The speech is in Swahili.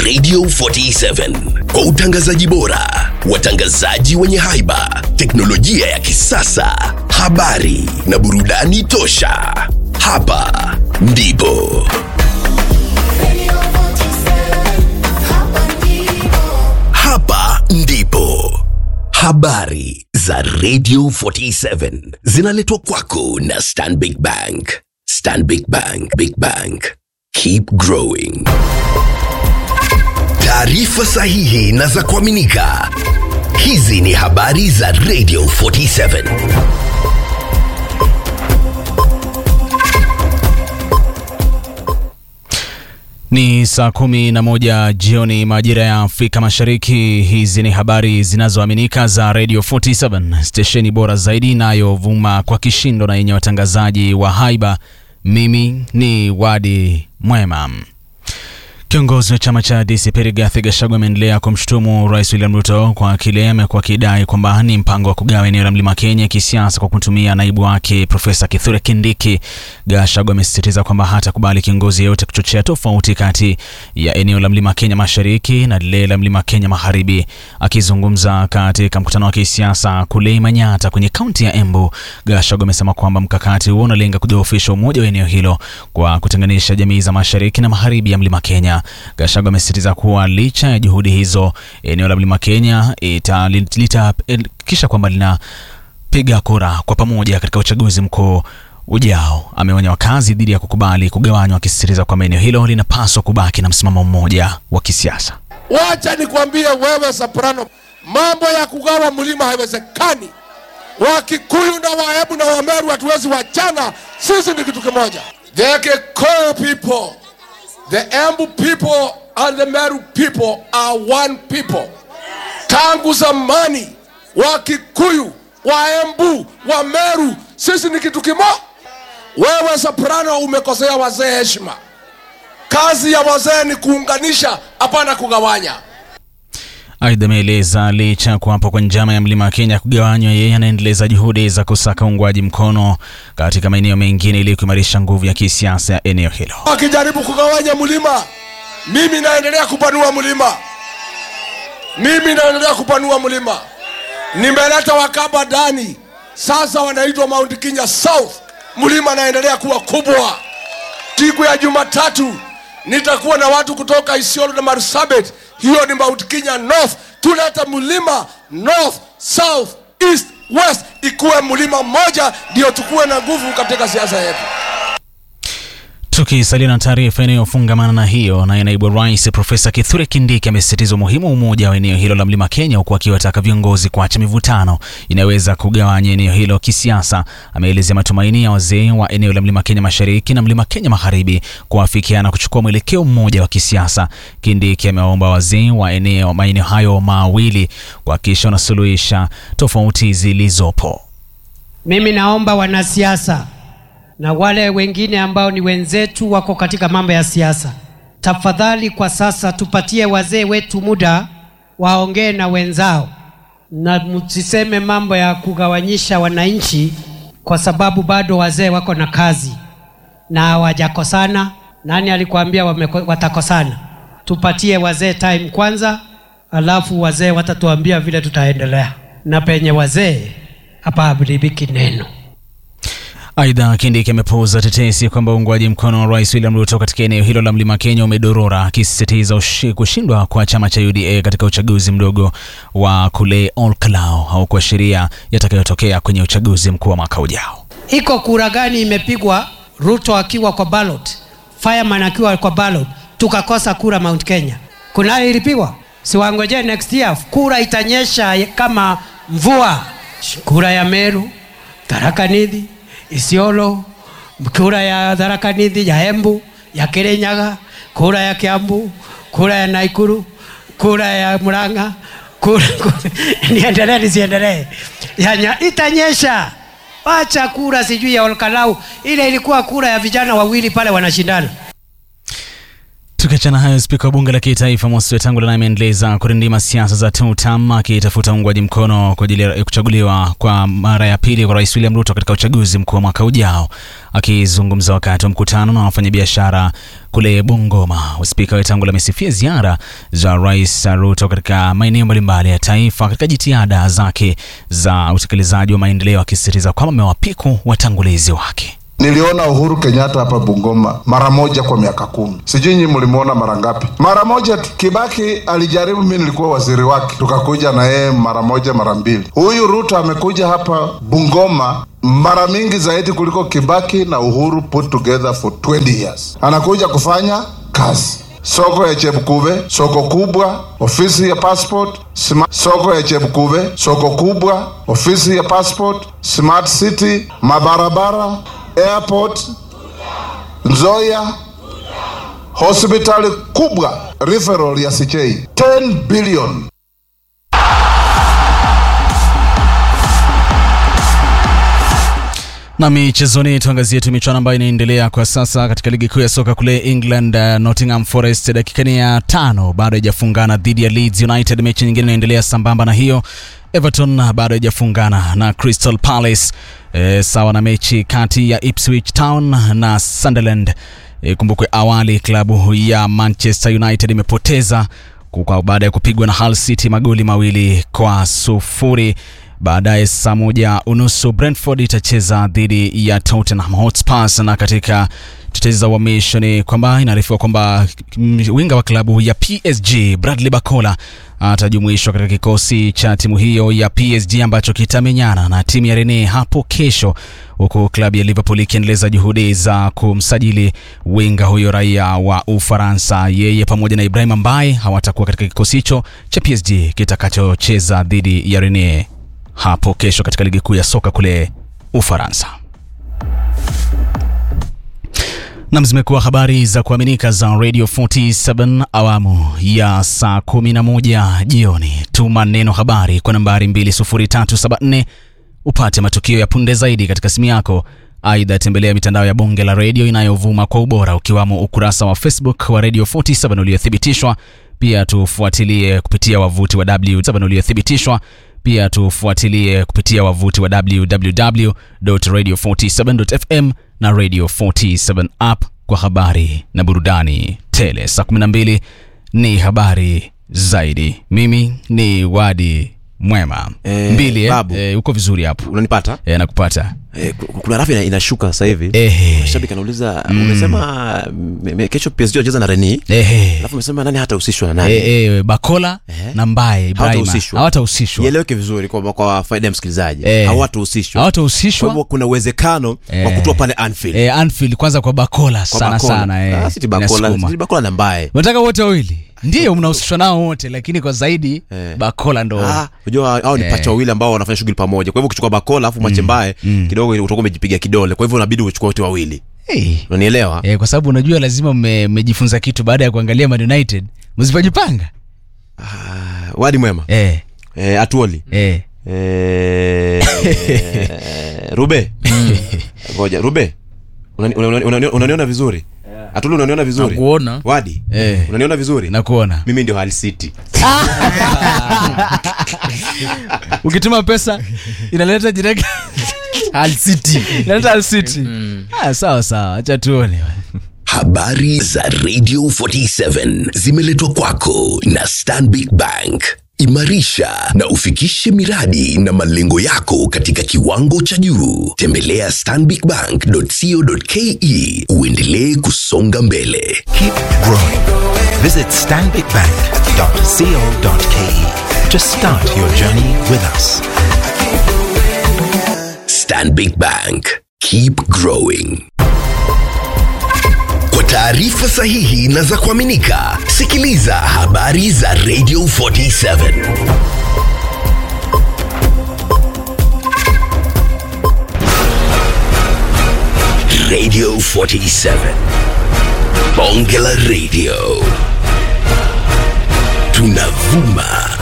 Radio 47 kwa utangazaji bora, watangazaji wenye haiba, teknolojia ya kisasa, habari na burudani tosha. Hapa ndipo hapa ndipo habari za Radio 47 zinaletwa kwako na Stanbic Bank. Stanbic Bank, Big Bank, keep growing. Taarifa sahihi na za kuaminika. Hizi ni habari za Radio 47. Ni saa kumi na moja jioni majira ya Afrika Mashariki. Hizi ni habari zinazoaminika za Radio 47 stesheni bora zaidi inayovuma kwa kishindo na yenye watangazaji wa haiba. Mimi ni Wadi Mwema. Kiongozi wa chama cha DCP Rigathi Gachagua ameendelea kumshutumu Rais William Ruto kwa kile amekuwa akidai kwamba ni mpango wa kugawa eneo la Mlima Kenya kisiasa kwa kutumia naibu wake Profesa Kithure Kindiki. Gachagua amesisitiza kwamba hatakubali kiongozi yeyote kuchochea tofauti kati ya eneo la Mlima Kenya Mashariki na lile la Mlima Kenya Magharibi. Akizungumza katika mkutano wa kisiasa kule Manyata kwenye kaunti ya Embu, Gachagua amesema kwamba mkakati huo unalenga kudhoofisha umoja wa eneo hilo kwa kutenganisha jamii za mashariki na magharibi ya Mlima Kenya. Gachagua amesisitiza kuwa licha ya juhudi hizo, eneo la Mlima Kenya litahakikisha kwamba linapiga kura kwa pamoja katika uchaguzi mkuu ujao. Ameonya wakazi dhidi ya kukubali kugawanywa, akisisitiza kwamba eneo hilo linapaswa kubaki na msimamo mmoja wa kisiasa. Wacha nikwambie wewe Soprano, mambo ya kugawa mlima haiwezekani. Wakikuyu na Wahebu na Wameru hatuwezi wachana, sisi ni kitu kimoja. The Kikuyu people, the Embu people and the Meru people are one people. Tangu zamani Wakikuyu, Waembu, Wameru, sisi ni kitu kimoja. Wewe Soprano umekosea wazee heshima. Kazi ya wazee ni kuunganisha, hapana kugawanya. Aidha, ameeleza licha ya kuwapo kwa njama ya mlima Kenya kugawanywa, yeye anaendeleza juhudi za kusaka uungwaji mkono katika maeneo mengine ili kuimarisha nguvu ya kisiasa ya eneo hilo. Wakijaribu kugawanya mlima, mimi naendelea kupanua mlima, mimi naendelea kupanua mlima. Nimeleta Wakamba ndani, sasa wanaitwa Mount Kenya South. Mlima naendelea kuwa kubwa. Siku ya Jumatatu nitakuwa na watu kutoka Isiolo na Marsabit, hiyo ni Mount Kenya North. Tuleta mlima north, south, east, west, ikuwe mlima mmoja, ndio tukuwe na nguvu katika siasa yetu. Tukisalia na taarifa inayofungamana na hiyo, naye naibu rais Profesa Kithure Kindiki amesisitiza umuhimu wa umoja wa eneo hilo la mlima Kenya, huku akiwataka viongozi kuacha mivutano inayoweza kugawanya eneo hilo kisiasa. Ameelezea matumaini ya wazee wa eneo la mlima Kenya mashariki na mlima Kenya magharibi kuafikiana kuchukua mwelekeo mmoja wa kisiasa. Kindiki amewaomba wazee wa eneo maeneo hayo mawili kuhakikisha wanasuluhisha tofauti zilizopo. Mimi naomba wanasiasa na wale wengine ambao ni wenzetu wako katika mambo ya siasa, tafadhali kwa sasa tupatie wazee wetu muda waongee na wenzao, na msiseme mambo ya kugawanyisha wananchi, kwa sababu bado wazee wako na kazi na hawajakosana. Nani alikwambia wameko- watakosana? Tupatie wazee time kwanza, alafu wazee watatuambia vile tutaendelea, na penye wazee hapa haharibiki neno. Aidha, Kindiki amepuuza tetesi kwamba uungwaji mkono wa rais William Ruto katika eneo hilo la mlima Kenya umedorora, akisisitiza ushi- kushindwa kwa chama cha UDA katika uchaguzi mdogo wa kule Olkalau au kuashiria yatakayotokea kwenye uchaguzi mkuu wa mwaka ujao. iko kura gani imepigwa Ruto akiwa kwa ballot, Fireman akiwa kwa ballot, tukakosa kura Mount Kenya? Kunayo ilipigwa? Siwangojee next year, kura itanyesha kama mvua. Kura ya Meru, Tharaka Nithi, Isiolo, kura ya Tharaka Nithi, ya Embu, ya Kirinyaga, kura ya Kiambu, kura ya Naikuru, kura ya Murang'a, kura, kura. niendelee nisiendelee? Yanya, itanyesha Wacha kura sijui ya Olkalau, ile ilikuwa kura ya vijana wawili pale wanashindana. Tukiachana hayo, spika wa bunge la kitaifa Moses Wetangula naye ameendeleza kurindima siasa za TUTAM akitafuta uungwaji mkono kwa ajili ya kuchaguliwa kwa mara ya pili kwa Rais William Ruto katika uchaguzi mkuu wa mwaka ujao. Akizungumza wakati wa mkutano na wafanyabiashara kule Bungoma, spika Wetangula amesifia ziara za Rais Ruto katika maeneo mbalimbali ya taifa katika jitihada zake za utekelezaji wa maendeleo, akisisitiza kwamba amewapiku watangulizi wake. Niliona Uhuru Kenyatta hapa Bungoma mara moja kwa miaka kumi. Sijui nyinyi mlimuona mara ngapi? Mara moja tu. Kibaki alijaribu, mimi nilikuwa waziri wake, tukakuja na yeye mara moja mara mbili. Huyu Ruto amekuja hapa Bungoma mara mingi zaidi kuliko Kibaki na Uhuru put together for 20 years. Anakuja kufanya kazi soko ya Chebukube, soko kubwa, ofisi ya passport, smart, soko ya Chebukube, soko kubwa, ofisi ya passport, smart city, mabarabara, airport, Nzoia, hospitali kubwa, referral ya Sichei 10 billion. Na michezoni, tuangazie tu michuano ambayo inaendelea kwa sasa katika ligi kuu ya soka kule England. Uh, Nottingham Forest dakika ni ya tano bado haijafungana dhidi ya Leeds United. Mechi nyingine inaendelea sambamba na hiyo. Everton bado haijafungana na Crystal Palace e, sawa na mechi kati ya Ipswich Town na Sunderland. E, kumbukwe awali klabu ya Manchester United imepoteza kwa baada ya kupigwa na Hull City magoli mawili kwa sufuri. Baadaye saa moja unusu Brentford itacheza dhidi ya Tottenham Hotspur, na katika tetezi za uhamisho ni kwamba inaarifiwa kwamba winga wa klabu ya PSG Bradley Bacola atajumuishwa katika kikosi cha timu hiyo ya PSG ambacho kitamenyana na timu ya Rennes hapo kesho, huku klabu ya Liverpool ikiendeleza juhudi za kumsajili winga huyo raia wa Ufaransa. Yeye pamoja na Ibrahim ambaye hawatakuwa katika kikosi hicho cha PSG kitakachocheza dhidi ya Rennes hapo kesho katika ligi kuu ya soka kule Ufaransa. Nam, zimekuwa habari za kuaminika za Radio 47 awamu ya saa 11 jioni. Tuma neno habari kwa nambari 20374 upate matukio ya punde zaidi katika simu yako. Aidha, tembelea mitandao ya bonge la redio inayovuma kwa ubora ukiwamo ukurasa wa Facebook wa Radio 47 uliothibitishwa. Pia tufuatilie kupitia wavuti wa W7 uliothibitishwa pia tufuatilie kupitia wavuti wa www.radio47.fm na Radio 47 app kwa habari na burudani tele. Saa 12 ni habari zaidi. Mimi ni Wadi Mwema. Eh, Mbili eh? babu. Eh, uko vizuri hapo unanipata eh, nakupata eh, ku- kuna rafu ina- inashuka sasa hivi Ehe. shabiki anauliza umesema me- me- kesho PSG wacheza na Reni Ehe. alafu umesema nani hatahusishwa na nani Eh, eh, Bakola na Mbaye Ibrahima Hawatahusishwa. hawatahusishwa ieleweke vizuri kwa, kwa faida ya msikilizaji Eh. hawatahusishwa kwa hawatahusishwa hivyo kuna uwezekano wa Eh. kutoa pale Anfield eh, Anfield kwanza kwa Bakola kwa sana Bakola. sana eh, Ah, si ti Bakola inasukuma. si ti Bakola na Mbaye unataka wote wawili ndio mnahusishwa nao wote lakini kwa zaidi Eh. bakola ndo Ah, unajua hao ni Eh. pacha wawili ambao wanafanya shughuli pamoja kwa hivyo ukichukua Bakola alafu mwache Mbaye kidogo utakuwa umejipiga kidole kwa hivyo unabidi uchukue wote wawili hey. unanielewa eh, kwa sababu unajua lazima mme- mmejifunza kitu baada ya kuangalia Man United msipojipanga wadi mwema eh, eh, atuoli eh. Eh, Rube. Ngoja, Rube. Unani- unani- unani- Unaniona vizuri? Atulu unaniona vizuri? Nakuona. Wadi. Eh. Unaniona vizuri? nakuona Mimi ndio Hull City. ukituma pesa inaleta direct Hull City. inaleta Hull City ah, sawa sawa acha tuone Habari za Radio 47 zimeletwa kwako na Stanbic Bank. Imarisha na ufikishe miradi na malengo yako katika kiwango cha juu. Tembelea stanbicbank.co.ke uendelee kusonga mbele. Keep growing. Visit stanbicbank.co.ke to start your journey with us. Stanbic Bank. Keep growing. Kwa taarifa sahihi na za kuaminika, sikiliza habari za Radio 47. Radio 47. Bonge la Radio. Tunavuma